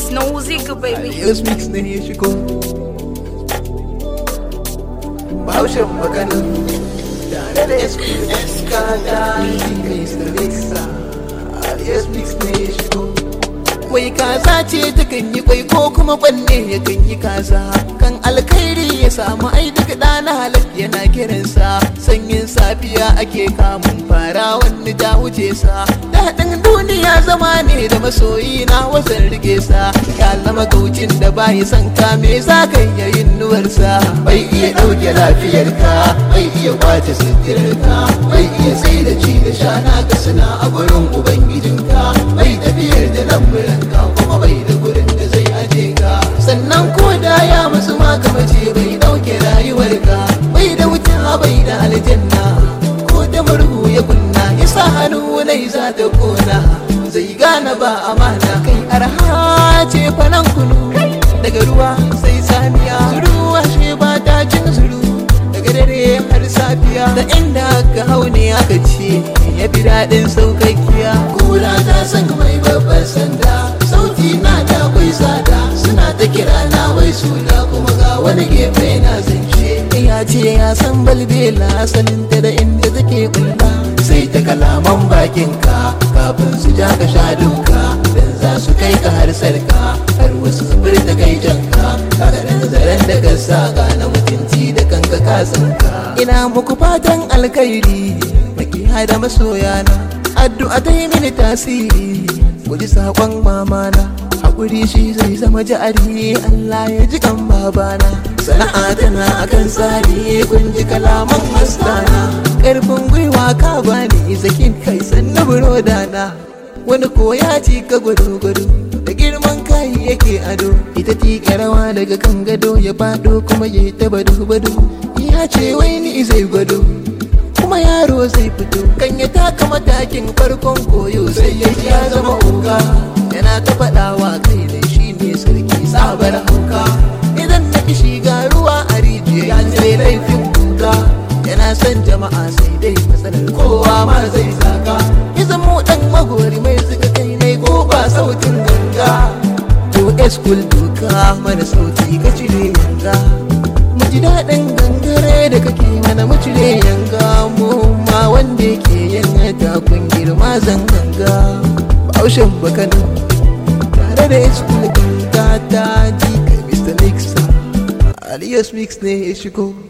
Snooziga, baby. Alias mix ne ya shigo Bahaushen maganin Tare da SK da Mr. Mixa Alias mix ne ya shigo Kwai kaza ce ta kan yi kwai ko kuma kwanne ya kan yi kaza Kan alkhairi ya samu ai duk ɗana halak yana kiransa Sanyin safiya ake kamun fara wani ta wuce sa Daɗin duniya zama ne da masoyi na wasan rike sa Ya zama gaucin da bayi son ka me za ka iya yin nuwarsa Bai iya ɗauke lafiyarka bai iya kwace suturarka Bai iya sai da ci da sha na ga suna a gurin ubangijinka Bai tafiyar da lamburanka kuma bai da gurin da zai aje ka Sannan ko da ya musu ma gaba ce bai ɗauke rayuwarka Bai da wuta bai da aljanna ko da murhu ya kunna ya sa hannu nai za ta kona zai gane ba amana kai arha ce fanan kunu daga ruwa sai saniya ruwa shi ba ta cin zuru daga dare har safiya da inda aka hau ne aka ce ya fi daɗin saukakkiya kura ta san mai babban sanda sauti na da kwai tsada suna ta kira na wai suna kuma ga wani gefe na zance ya ce ya san balbela saninta da inda take bulla sai ta kalaman bakinka kafin su ja ka sha duka dan za su kai ka har sarka har wasu su furta kai janka kaga dan zaren da ka saka na mutunci da kanka ka tsinka ina muku fatan alkhairi makiya da masoyana addu'a ta yi mini tasiri ku ji saƙon mamana haƙuri shi zai zama ja'ari Allah ya ji kan babana sana'a tana akan tsari kun ji kalaman mastana ƙarfin gwiwa ka bani zakin kai sannu burodana wani koya ci ka gwado-gwado da girman kai yake ado ita tika rawa daga kan gado ya faɗo kuma ya ta bado-bado ya ce wai ni zai gwado kuma yaro zai fito kan ya taka matakin farkon koyo sai ya ya zama oga yana ta faɗawa kai da shi ne sarki sabar hauka idan na ki shiga ruwa a rijiya ya ce laifin kuka yana son jama'a sai dai matsalar kowa ma zai zaka ya zamo dan magori mai zuga kai ne ko ba sautin ganga to eskul duka mana sauti ka cire yanga mu ji daɗin gangare da kake mana mu cire yanga mu ma wanda yake yin takun girma zan ganga baushin bakanin tare da eskul ganga ta ji ka mr mixer alias mix ne ya shigo